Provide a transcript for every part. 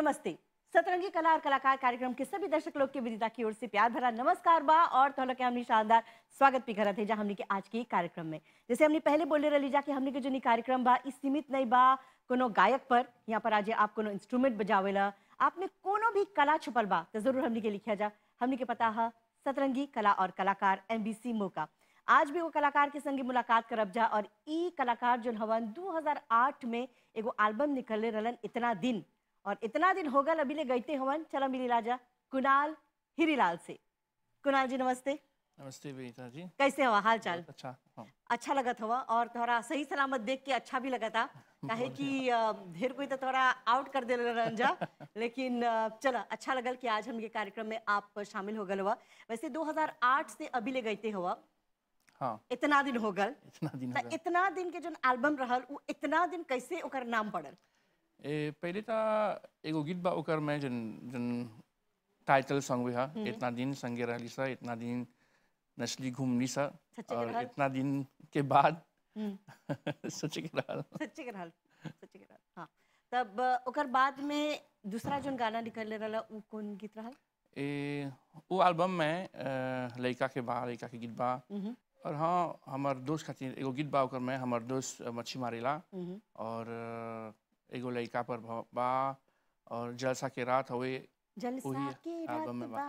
नमस्ते सतरंगी कला और कलाकार कार्यक्रम के सभी दर्शक लोग के विदिता की ओर से प्यार भरा नमस्कार बा और तोहला के हमने शानदार स्वागत भी करत है जा हमने के आज के ई कार्यक्रम में जैसे हमने पहले बोले रही जा कि हमने के जो नी कार्यक्रम बा ई सीमित नहीं बा कोनो गायक पर यहाँ पर आज आप कोनो इंस्ट्रूमेंट बजावेला आप में कोनो भी कला छुपल बा तो जरूर हमने के लिखा जा हमने के पता है सतरंगी कला और कलाकार एमबीसी मौका आज भी वो कलाकार के संगे मुलाकात करब जा और ई कलाकार जो हवन 2008 में एगो एल्बम निकलले रहलन इतना दिन और इतना दिन हो गल अभी ले गईते हवन चला मिली राजा कुणाल हिरीलाल से कुणाल जी नमस्ते नमस्ते विनीता जी कैसे हवा हाल चाल बहुत अच्छा हाँ अच्छा लगत हवा और तोहरा सही सलामत देख के अच्छा भी लगता काहे कि अ, ढेर कोई तो तोहरा आउट कर दे रहन जा लेकिन अ, चला अच्छा लगल कि आज हम ये कार्यक्रम में आप शामिल हो गल हुआ वैसे 2008 से अभी ले गईते हुआ हाँ इतना दिन हो गल इतना दिन त हो गया इतना दिन के जो एल्बम रहल उ इतना दिन कैसे ओकर नाम पड़ल ए पहले तो एगो गीत बा ओकर में जन जन टाइटल सॉन्ग भी है इतना दिन संगे रहली सा इतना दिन नस्ली घूमनी सा सच्चे के और रहल? इतना दिन के बाद हम्म। सोचे के रहल सच्चे के रहल सच्चे के रहल हाँ तब अ, ओकर बाद में दूसरा जोन गाना निकल रहल उ कौन गीत रहल ए वो एल्बम में अ, लड़का के बा लड़का के गीत बा मम्म, और हाँ हमार दोस्त खातिर एगो गीत बा ओकर में हमार दोस्त मच्छी मारेला मम्म। और अ, एगो लड़का पर भ- बा और जलसा के रात हवे जलसा वही के रात एल्बम में बा।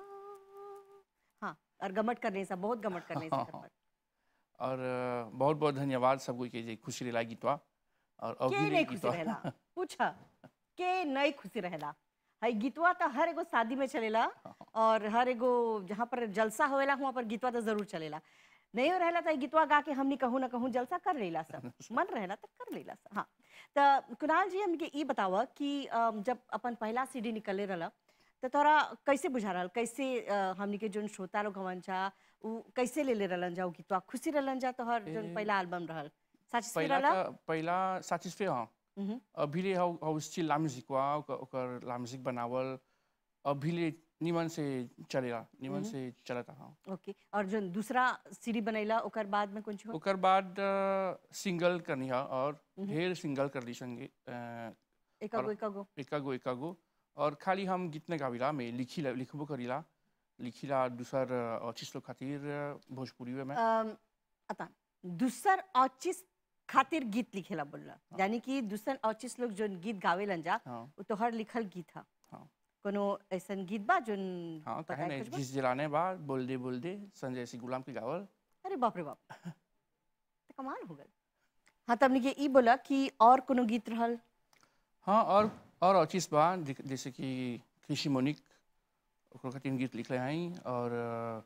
बाहो हाँ और गमट करने से बहुत गमट करने से हाँ, कर हाँ। पर। और अ, बहुत बहुत धन्यवाद सबको के जे खुशी रहा गीतवा और के अभी नहीं खुशी रहेला पूछा के नहीं खुशी रहेला हई गीतवा तो हर एगो शादी में चलेला और हर एगो जहाँ पर जलसा होएला वहाँ पर गीतवा तो जरूर चलेला नहीं हो रहेला तो ई गीतवा गा के हमनी कहूँ ना कहूँ जलसा कर लेला सब मन रहेला तो कर लेला सब हाँ तो कुणाल जी हमके ई बतावा कि अम, जब अपन पहला सीडी निकले रहला तो तोरा कैसे बुझा रहल कैसे अ, हमनी के जोन श्रोता लोग हवन जा उ कैसे ले ले रहलन जा उ गीतवा खुशी रहलन जा तोहर जोन ए, पहला एल्बम रहल सच पहला रहला का पहला satisfait हाँ मम्म। अभी ले हाउ हाउ स्टिल ला म्यूजिक वा ओकर ओकर ला म्यूजिक बनावल अभी ले निमन से चलेला निमन से चलता हाँ ओके और जो दूसरा सीडी बनैला ओकर बाद में कुछ हो ओकर बाद सिंगल करनी है और ढेर सिंगल कर ली संगे अ, एकागो एकागो एकागो एकागो और खाली हम गीत नहीं गाविला मैं लिखिला लिखबो करीला लिखिला दूसर चीज लोग खातिर अ, भोजपुरी में अम, अता दूसर औचिस खातिर गीत लिखेला बोलला यानी कि दूसर औचिस लोग जो गीत गावेलन जा हाँ वो तोहर लिखल गीत हा हाँ कोनो ऐसन गीत बा जोन हाँ बताए कहे नहीं कुछ बा? घिस जलाने बाद बोल दे बोल दे संजय सिंह गुलाम के गावल अरे बाप रे बाप तो कमाल हो गल हाँ तब के ई बोला कि और कोनो गीत रहल हाँ और और और चीज बा जे- जैसे कि कृषि मोनिक ओकर खातिर गीत लिखले हैं और अ,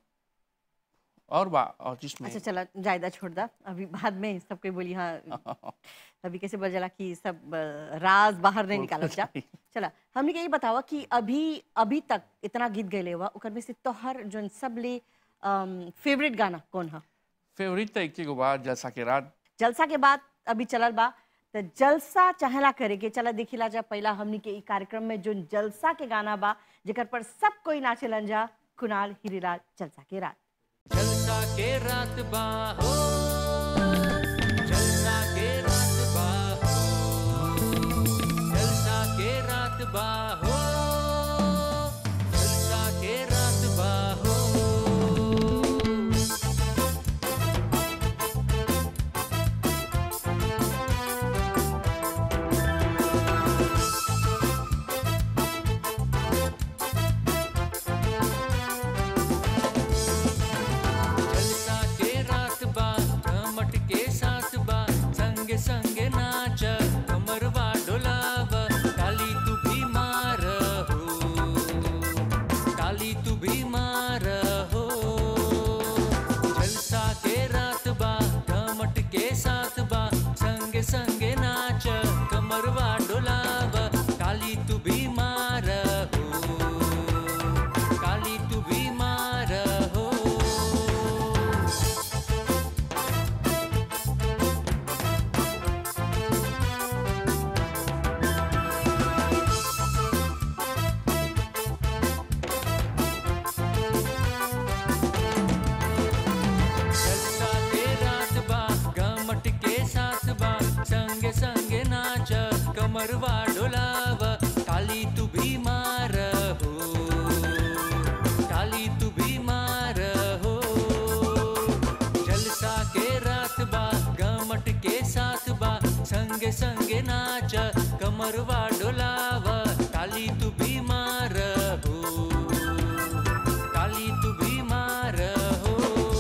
और बा और चीज में अच्छा चला जायदा छोड़ दा अभी बाद में सब कोई बोली हाँ अभी कैसे बोल जला कि सब अ, राज बाहर नहीं निकाला जा चला हमने के ये बतावा कि अभी अभी तक इतना गीत गए हुआ ओकर में से तोहर जोन सबले फेवरेट गाना कौन हा फेवरेट तो एक गो बा जलसा के रात जलसा के बाद अभी चलल बा तो जलसा चाहेला करे के चला देखिला जा पहला हमनी के ई कार्यक्रम में जो जलसा के गाना बा जेकर पर सब कोई नाचेलन जा कुणाल हिरीलाल जलसा के रात जलसा के रात बा हो जलसा के रात बा हो जलसा के रात बा हो जलसा के रात बा हो जलसा के रात बा घमट के साथ बा संगे संगे नाच कमरवा डोलाव काली तू भी मार हो काली तू भी मार हो जलसा के रात बा घमट के साथ बा संगे संगे नाच कमरवा डोलाव काली तू भी मार हो काली तू भी मार हो जलसा के रात बा घमट के साथ बा संगे संगे नाच कमरवा डोलाव काली तू कमरवा डोलाव काली तू बीमार हो काली तू बीमार हो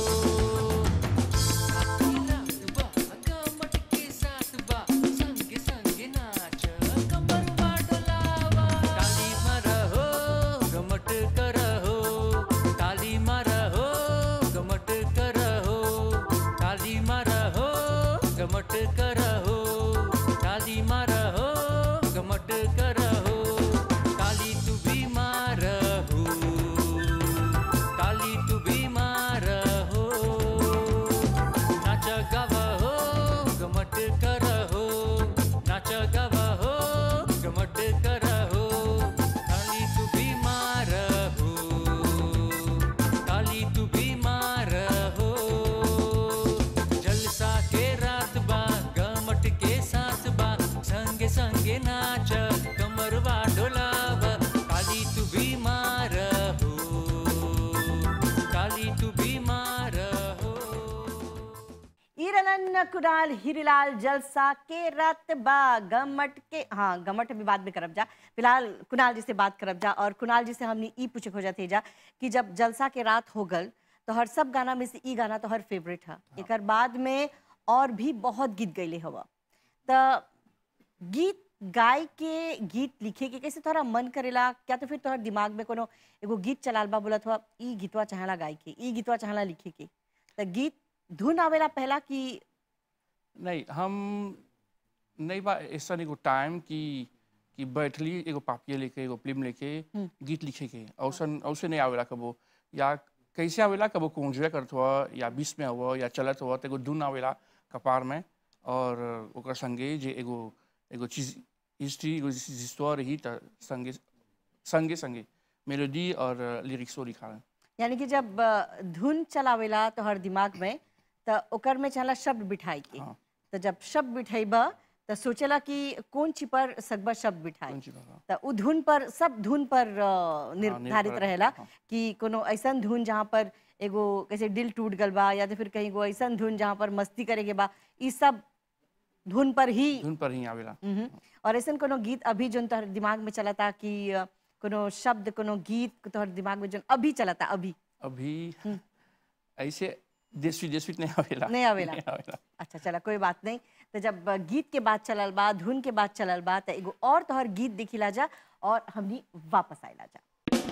कमट के साथ बा संग संग नाच कमरवा डोलावा काली मार हो गमट कर हो काली मार हो गमट कर हो काली मार हो गमट कर हो काली मार हो गमट कर हो काली तू बीमार हो काली तू बीमार हो नाच गाव हो गमट कर हो नाच गाव हो गमट कर हो काली तू बीमार हो काली तू बीमार हो जलसा के रात बा गमट के साथ बा संगे संगे नाच कमरवा डोलाव काली तू बीमार हो काली तू बीमार हो ईरनन कुणाल हीरीलाल जलसा के रात बा गमट के हाँ गमट भी बाद में करब जा फिलहाल कुणाल जी से बात करब जा और कुणाल जी से हमने ई पूछे खोजा थे जा कि जब जलसा के रात हो गल तो हर सब गाना में से ई गाना तो हर फेवरेट है एक बाद में और भी बहुत गीत गईले हवा तो गीत गाय के गीत लिखे के कैसे तोहरा मन करेला क्या तो फिर तोहर दिमाग में कोनो एगो गीत चलाल बा बोलत हुआ ई गीतवा चाहला गाय के ई गीतवा चाहला लिखे के तो गीत धुन आवेला पहला कि नहीं हम नहीं बा ऐसा एगो टाइम कि कि बैठली एगो पापिया लेके एगो फिल्म लेके गीत लिखे के औसन औसे नहीं आवेला कबो या कैसे आवेला कबो कुंजवे करत हुआ या बीस में हुआ या चलत हुआ तो एगो धुन आवेला कपार में और ओकर संगे जे एगो एगो चीज हिस्ट्री एगो हिस्टोर रही त संगे संगे संगे मेलोडी और लिरिक्सो लिखा यानी कि जब अ, धुन चलावेला तो हर दिमाग में तो ओकर में चला शब्द बिठाई के हाँ। तो जब शब्द बिठाइबा तो सोचेला कि कौन ची पर सकबा शब्द बिठाई कौन ची पर, हाँ। तो उ धुन पर सब धुन पर अ, निर्धारित निर्भर, रहेला हाँ। कि कोनो ऐसन धुन जहाँ पर एगो कैसे दिल टूट गल बा या तो फिर कहीं एगो ऐसन धुन जहाँ पर मस्ती करे के बा ई सब धुन पर ही धुन पर ही आवेला मम्म। और ऐसा कोनो गीत अभी जो तोहर दिमाग में चलता कि अ, कोनो शब्द कोनो गीत तोहर दिमाग में जो अभी चलता अभी अभी ऐसे देश विदेश नहीं आवेला नहीं आवेला। नहीं आवेला अच्छा चला कोई बात नहीं तो जब अ, गीत के बाद चलल बा धुन के बाद चलल बा तो एगो और तोहर गीत देखिला जा और हमनी वापस आइला जा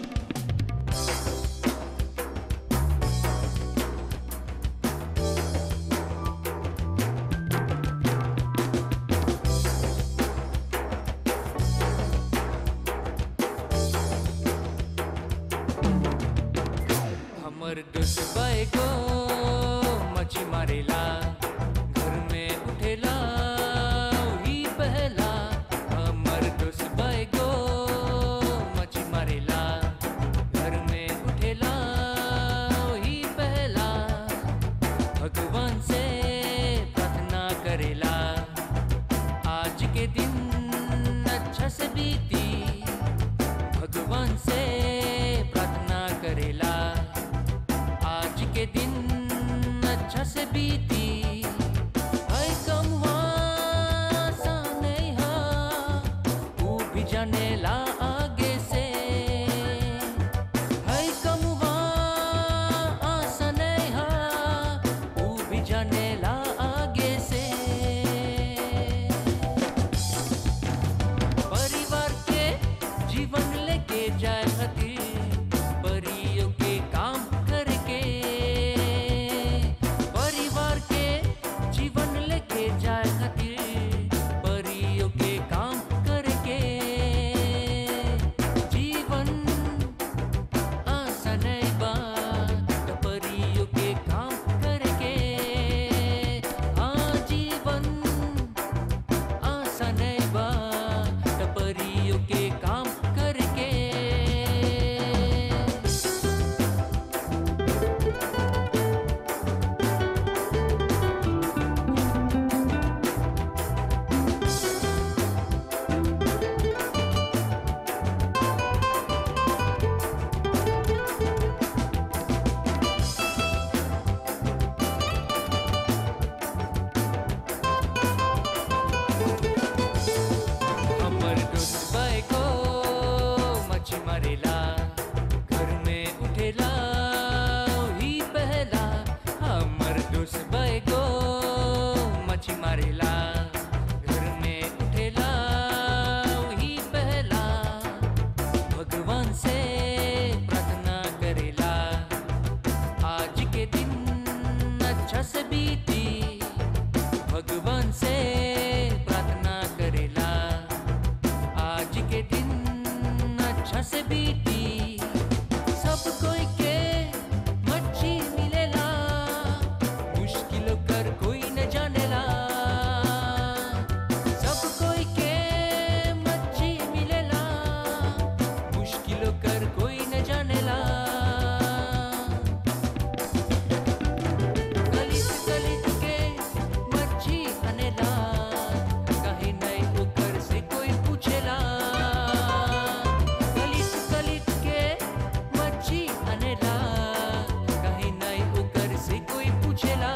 हमर दुश्मन को मछी मारेला घर में उठेला ही पहला हमर दुश्मन को मछी मारेला घर में उठेला ही पहला भगवान से प्रार्थना करेला आज के दिन अच्छा से बीती भगवान से प्रार्थना करेला आज के दिन अच्छा से बीती है कम आसान नहीं है वो भी जानेला आगे से है कम आसान नहीं है वो भी जानेला आगे से परिवार के जीवन लेके जाए खातिर परियों के काम करके परिवार के दोस्त बैगो मच्छी मारेला घर में उठेला वही पहला भगवान से प्रार्थना करेला आज के दिन अच्छा से बीती भगवान से प्रार्थना करेला आज के दिन अच्छा से बीती सब कोई के मच्छी मिलेला मुश्किल कर कोई न जानेला सब कोई के मच्छी मिलेला मुश्किल कर कोई न जानेला गलित गलित के मच्छी अनेला कहीं नहीं ऊपर से कोई पूछेला गलित गलित के मच्छी अनेला कहीं नहीं ऊपर से कोई पूछेला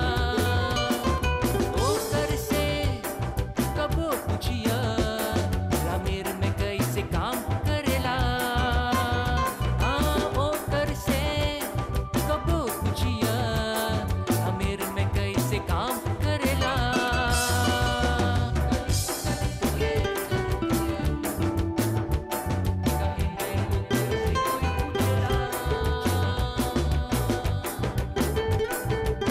ऊपर से कबो पूछिया ग्रामीण में कैसे काम करेला हाँ ओकर से कबो पूछिया ग्रामीण में कैसे काम करेला कहीं नहीं ऊपर से कोई पूछेला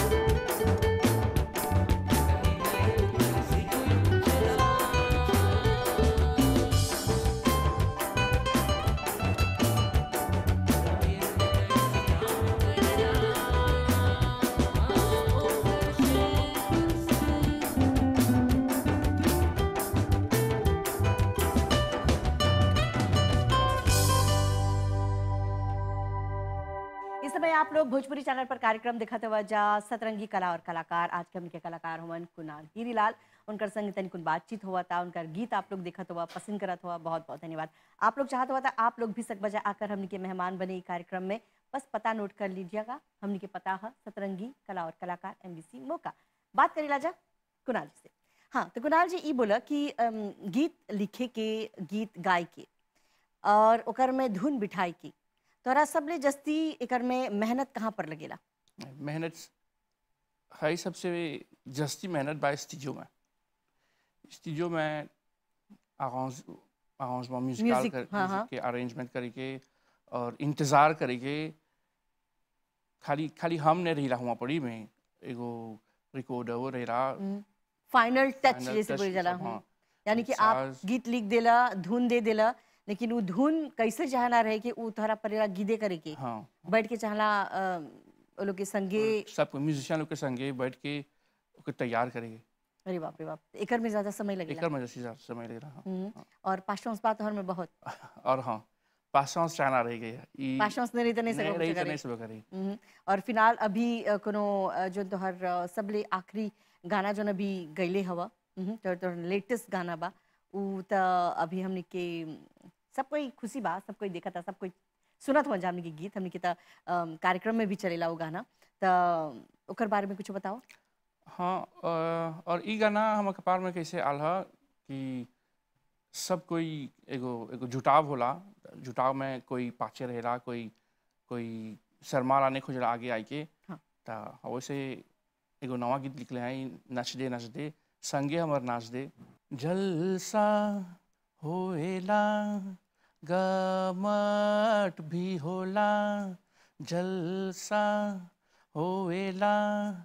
इस समय आप लोग भोजपुरी चैनल पर कार्यक्रम दिखाते हुआ जा सतरंगी कला और कलाकार आज के हमके कलाकार हुवन कुणाल हीरीलाल उनकर संग तनिकुन बातचीत हुआ था उनकर गीत आप लोग देखत हुआ पसंद करत हुआ बहुत बहुत धन्यवाद आप लोग चाहत हुआ था आप लोग भी सक बजा आकर हमनी के मेहमान बने ई कार्यक्रम में बस पता नोट कर लीजिएगा हमनी के पता है सतरंगी कला और कलाकार एमबीसी मौका बात करेला जा कुणाल जी से हाँ तो कुणाल जी ई बोला कि अम, गीत लिखे के गीत गाय के और ओकर में धुन बिठाई की तोरा सबले जस्ती एकर में मेहनत कहाँ पर लगेला मेहनत है सबसे जस्ती मेहनत बा स्टूडियो में स्टूडियो में आगाज आगाजमेंट म्यूजिकल Music, कर हाँ, हाँ। music के अरेंजमेंट करके और इंतज़ार करके खाली खाली हम नहीं रही हुआ पड़ी में एगो रिकॉर्डर वो रही रहा फाइनल टच Final जैसे touch बोल जाला जैसे, हूँ हाँ। यानी कि आप साज- गीत लिख देला धुन दे देला लेकिन वो धुन कैसे चाहना रहे कि वो तोहरा परेला गीदे करे के हाँ बैठ के चाहला अ, वो लोग के संगे सब म्यूजिशियन लोग के संगे बैठ के ओके तैयार करेंगे अरे बाप रे बाप एकर में ज्यादा समय लगेला एकर मजा से ज्यादा समय ले रहा हम्म, और पास्टोंस बात हर में बहुत और हाँ पासवान चाहना रह गया ई पास्टोंस नहीं रही तो नहीं नहीं सको रही कुछ तो करे नहीं सब करी हम्म, और फिलहाल अभी अ, कोनो अ, जो तोहर अ, सबले आखिरी गाना जो अभी गैले हवा हम्म, तोहर तोहर लेटेस्ट गाना बा उ त अभी हमने के अम, सब कोई खुशी बा सब कोई देखा था सब कोई सुनत हो जा हमने के गीत हमने के त अम, कार्यक्रम में भी चलेला वो गाना त ओकर बारे में कुछ बताओ हाँ अ, और ई गाना हम कपार में कैसे आल ह कि सब कोई एगो एगो जुटाव होला जुटाव में कोई पाछे रहेला कोई कोई शर्मा नहीं खोजला आगे आई के हाँ। ता वैसे एगो नवा गीत लिखले हैं नच दे नच दे संगे हमर नाच दे जलसा होएला गमट भी होला जलसा होएला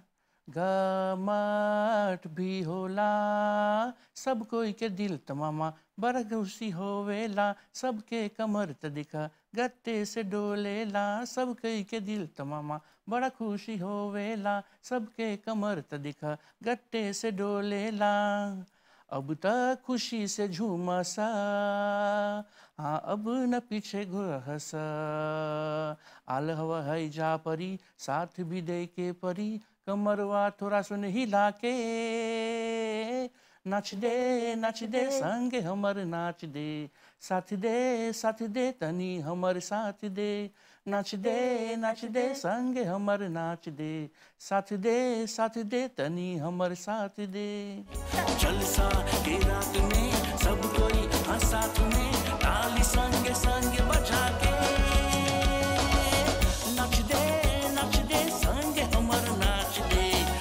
गमट भी होला सब कोई के दिल तमामा बड़ा खुशी होवेला सबके कमर त दिखा गत्ते से डोलेला सब कोई के दिल तमामा बड़ा खुशी होवेला सबके कमर त दिखा गत्ते से डोलेला अब तक खुशी से झूमसा हाँ अब न पीछे घुरहसा आल हवा है जा परी साथ भी दे के परी कमरवा थोड़ा सुन हिला के नाच दे नाच दे संगे हमर नाच दे साथ दे साथ दे तनी हमर साथ दे नाच दे नाच दे संगे हमर नाच दे साथ दे साथ दे तनी हमर साथ दे जलसा के रात में सब कोई हाँ साथ में ताली संगे संगे बजा के नच दे नच दे संगे हमर नाच दे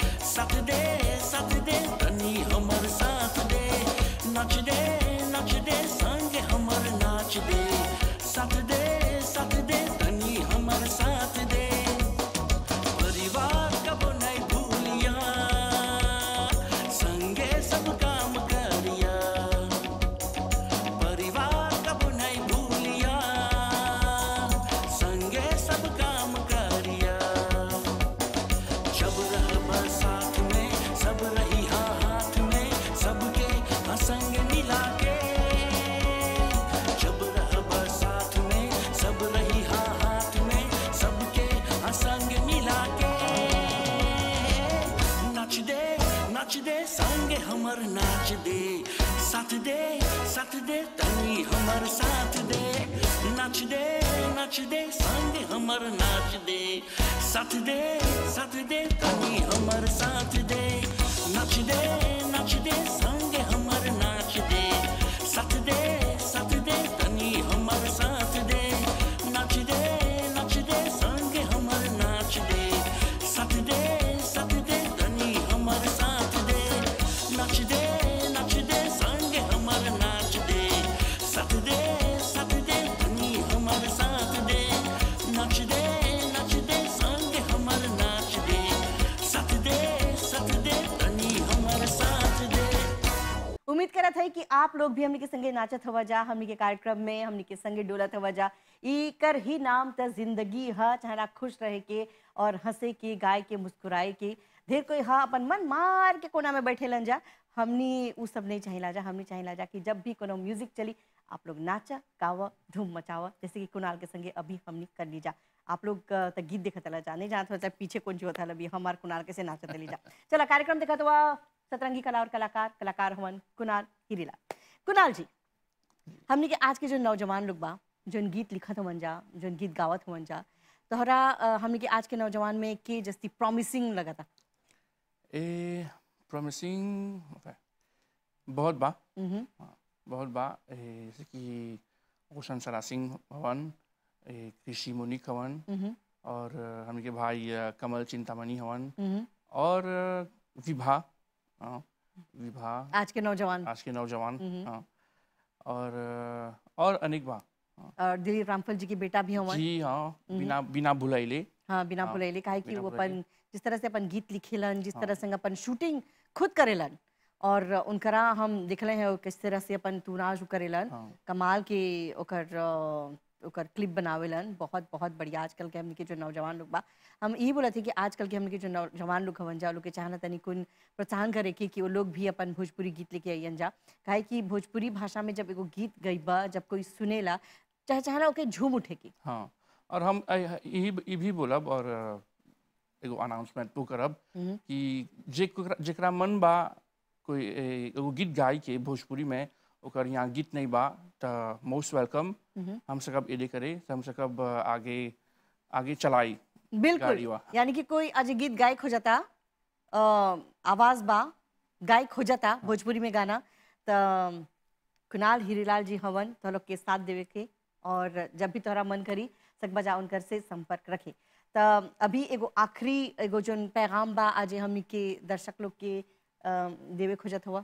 नाच दे संगे हमर नाच दे साथ दे साथ दे तनी हमर साथ दे नाच दे नाच दे संगे हमर नाच दे साथ दे साथ दे तनी हमर साथ दे नाच दे नाच दे संगे हमर नाच दे साथ दे साथ दे तनी हमर साथ दे नाच दे नाच दे संगे हमर नाच दे साथ दे साथ दे तनी हमर साथ दे नाच दे नाच दे संगे हमर नाच दे साथ दे साथ दे तनी हमर साथ दे नाच दे नाच दे संगे हमर नाच दे साथ दे साथ दे तनी हमर साथ दे उम्मीद करत है कि आप लोग भी हमनी के संगे नाचत हवा जा हमनी के कार्यक्रम में हमनी के संगे डोलत हवा जा इकर ही नाम त जिंदगी ह चाहे खुश रहे के और हंसे के गाय के मुस्कुराए के ढेर कोई हा अपन मन मार के कोना में बैठे लन जा हमनी उ सब नहीं चाहिला जा हमनी चाहिला जा कि जब भी कोनो म्यूजिक चली आप लोग नाचा गावा धूम मचावा जैसे कि कुणाल के संगे अभी हमनी कर ली जा आप लोग अ, त गीत देखत ला जा नहीं जानत हो पीछे कौन जो था अभी हमार कुणाल के से नाचत ली जा चला कार्यक्रम देखत हुआ सतरंगी कला और कलाकार कलाकार हवन कुणाल हीरीला कुणाल जी हमने के आज के जो नौजवान लोग बा जोन गीत लिखत हवन जा जोन गीत गावत हवन जा तोहरा अ, हमने के आज के नौजवान में के जस्ती प्रॉमिसिंग लगता ए प्रॉमिसिंग बहुत बा मम्म, हाँ, बहुत बा ए, जैसे कि रोशन सरा सिंह हवन ए, कृषि मुनिक हवन मम्म, और अ, हमके भाई अ, कमल चिंतामणि हवन मम्म। और अ, विभा हाँ, विभा आज के नौजवान आज के नौजवान हम्म। हाँ और अ, और अनेक बा और दिलीप रामफल जी के बेटा भी हवन जी हाँ बिना बिना भुलाइले हाँ बिना हाँ, भुलैले काहे कि बिना वो भुलैले। अपन जिस तरह से अपन गीत लिखेलन जिस तरह से अपन शूटिंग खुद करेलन और उनकरा हम देखले हैं वो किस तरह से अपन तुनाज करेलन हाँ कमाल के ओकर अ, ओकर क्लिप बनावेलन बहुत बहुत बढ़िया आजकल के हमने के जो नौजवान लोग बा हम यही बोला थे कि आजकल के हमने के जो नौजवान लोग हवन जा लोग के चाहना तनी कुन प्रोत्साहन करे के कि वो लोग भी अपन भोजपुरी गीत लेके आइयन जा काहे कि भोजपुरी भाषा में जब एगो गीत गईबा जब कोई सुनेला चाहे चाहना ओके झूम उठे की हाँ और हम अ, यही यही भी बोलब और अ, एगो अनाउंसमेंट तो करब हम्म। कि जेकरा जेकरा मन बा कोई ए, एगो गीत गाय के भोजपुरी में ओकर यहाँ गीत नहीं बा त मोस्ट वेलकम हम्म। हम सकब एदे करे त हम सकब अ, आगे आगे चलाई बिल्कुल गाड़ीवा। यानी कि कोई आज गीत गायक हो जाता अ, आवाज बा गायक हो जाता भोजपुरी में गाना त कुणाल हीरीलाल जी हवन तो लोग के साथ देवे के और जब भी तोहरा मन करी सक बजा उनकर से संपर्क रखे त अभी एगो आखिरी एगो जोन पैगाम बा आज हमनी के दर्शक लोग के अ, देवे खोजत हुआ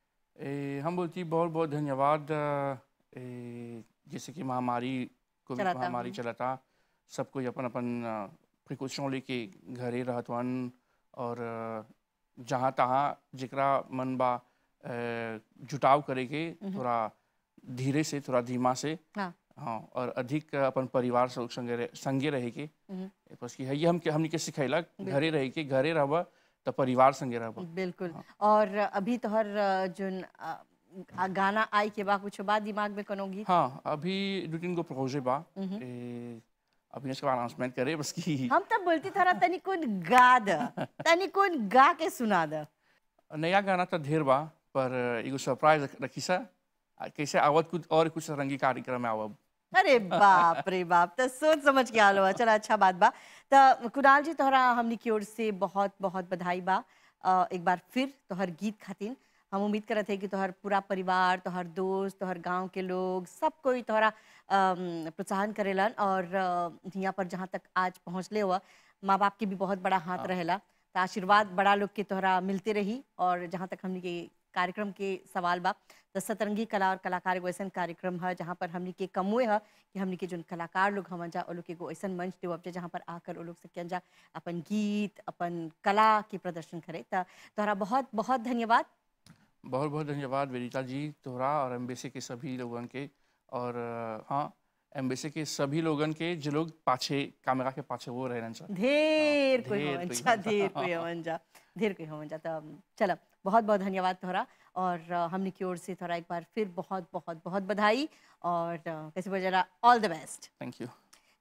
ए, हम बोलती बहुत बहुत धन्यवाद अ, ए, जैसे कि महामारी कोविड चलाता, महामारी हम्म। चलाता सब कोई अपन अपन प्रिकॉशन लेके घरे रहत वन और अ, जहाँ तहाँ जेकरा मन बा अ, जुटाव करे के थोड़ा धीरे से थोड़ा धीमा से हाँ हाँ और अधिक अपन परिवार से संगे रह, संगे रहे के हम्म। बस कि है ये हम हमनी के सिखैलक घरे रहे के घरे रहबा तो परिवार संगे रहबा बिल्कुल और अभी तोहर अ, जोन अ, आ- गाना आई के बा कुछ बा दिमाग में कोनो गीत हाँ अभी दो तीन गो प्रोजे बा ए, अभी इसका अनाउंसमेंट करे बस की हम तब बोलती थोड़ा तनी कुन गा द तनी कुन गा के सुना द नया गाना तो ढेर बा पर एगो सरप्राइज रखी सा आ, कैसे आवत कुछ और कुछ रंगी कार्यक्रम में आवब अरे बाप रे बाप तो सोच समझ के आलो चला अच्छा बात बा तो कुणाल जी तोहरा हमनी की ओर से बहुत बहुत बधाई बा अ, एक बार फिर तोहर गीत खातिर हम उम्मीद करत है कि तोहर पूरा परिवार तोहर दोस्त तोहर गांव के लोग सब कोई तोहरा अम, प्रोत्साहन करेलन और अ, यहाँ पर जहाँ तक आज पहुँचले हुआ माँ बाप के भी बहुत बड़ा हाथ रहेला तो आशीर्वाद बड़ा लोग के तोहरा मिलते रही और जहाँ तक हमनी के कार्यक्रम के सवाल बा तो सतरंगी कला और कलाकार एगो ऐसा कार्यक्रम है जहाँ पर हमनी के कमुए है कि हमनी के जो कलाकार लोग हवन जा वो लोग के एगो ऐसा मंच देवब जा जहाँ पर आकर वो लोग सकियन जा अपन गीत अपन कला के प्रदर्शन करे तो तोहरा बहुत बहुत धन्यवाद बहुत बहुत धन्यवाद वेदिता जी तोहरा और एम्बेसी के सभी लोगन के और अ, हाँ एम्बेसी के सभी लोगन के जो लोग पाछे कैमरा के पाछे वो रहना चाहिए ढेर कोई ढेर हवन कोई जा हवन जा। ढेर कोई हवन जा ढेर कोई हवन जा तो चलो बहुत बहुत धन्यवाद तोहरा और अ, हमनी की ओर से तोहरा एक बार फिर बहुत बहुत बहुत बधाई और अ, कैसे बोला all the best thank you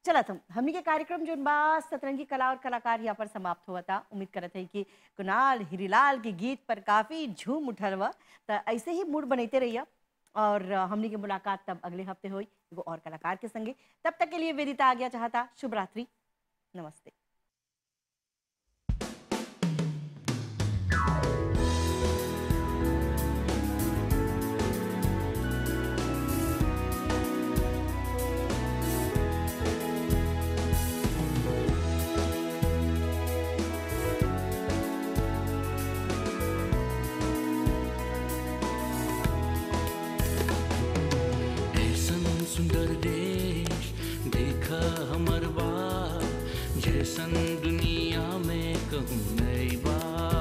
चला तुम हमनी के कार्यक्रम जो बा सतरंगी कला और कलाकार यहाँ पर समाप्त हुआ था उम्मीद करत है कि कुणाल हिरीलाल के गीत पर काफी झूम उठल हुआ तो ऐसे ही मूड बनते रहिए और अ, हमनी की मुलाकात तब अगले हफ्ते हुई एगो और कलाकार के संगे तब तक के लिए वेदिता आ गया चाहता शुभ रात्रि नमस्ते ऐसन सुंदर देश देखा हमर बा जैसन दुनिया में कहूँ नई बा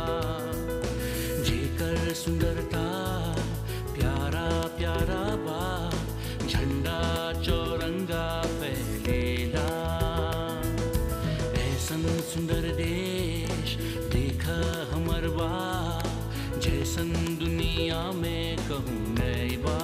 जेकर सुंदरता प्यारा प्यारा बा झंडा चौरंगा फैलेला ऐसन सुंदर देश देखा हमर बा जैसन दुनिया में कहूँ नई बा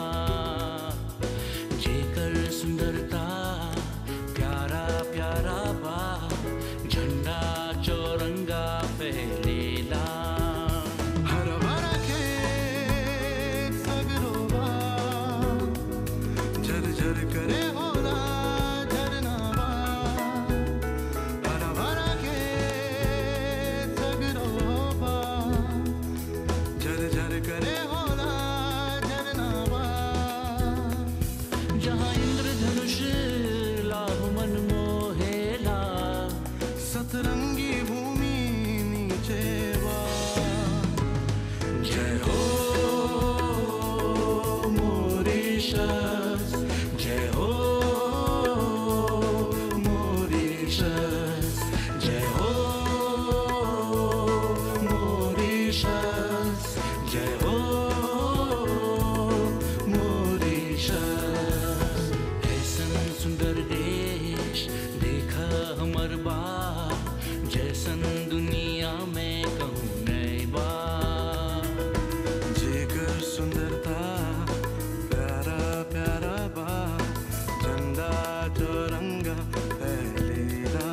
जेकर सुंदरता प्यारा प्यारा बा झंडा चौरंगा फैलेला हरा भरा खेत सगरो बा झरझर करे होला झरना बा हरा भरा खेत सगरो बा झरझर करे होला झरना बा जहाँ इंद्रधनुष लाभ मन मोहेला सतरंगी भूमि नीचे बा जय हो मॉरिशस जय हो मॉरिशस जय हो मॉरिशस जय हो मॉरिशस ऐसन सुंदर देश देखा हमर बा जैसन दुनिया में कहूँ नई बा जेकर सुंदरता प्यारा प्यारा बा झंडा चौरंगा फैलेला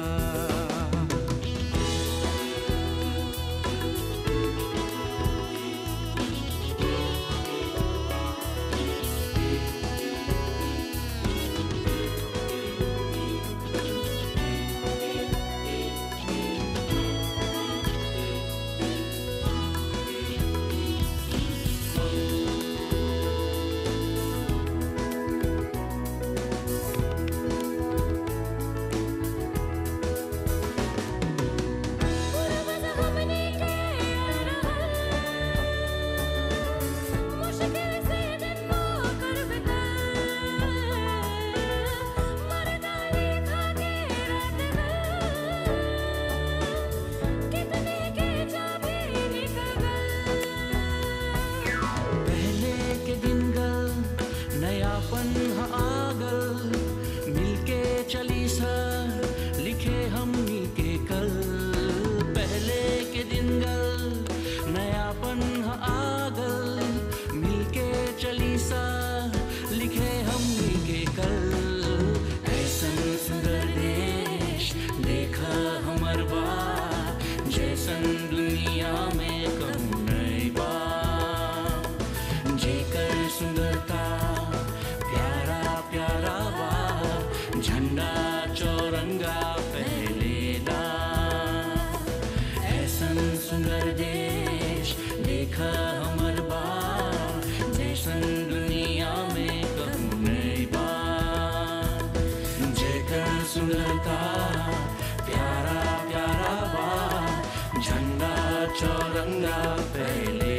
पूर्वज हमने के मुश्किल से दिन को कर बिता मर्दानी खा के रात कितने के जाबे निकल पहले के दिन गल नयापन ह आगल मिलके चली सर लिखे हमनी के कल पहले के दिन गल नयापन ह आगल मिलके चली सर लिखे हमनी के कल ऐसन सुंदर देश देखा हमर बा जैसन दुनिया में कहूँ नई बा जेकर सुंदरता प्यारा प्यारा बा झंडा चौरंगा फैलेला ऐसन सुंदर देश देखा हमर बा जैसन दुनिया में कहूँ नई बा जेकर सुंदरता प्यारा प्यारा बा झंडा चौरंगा फैले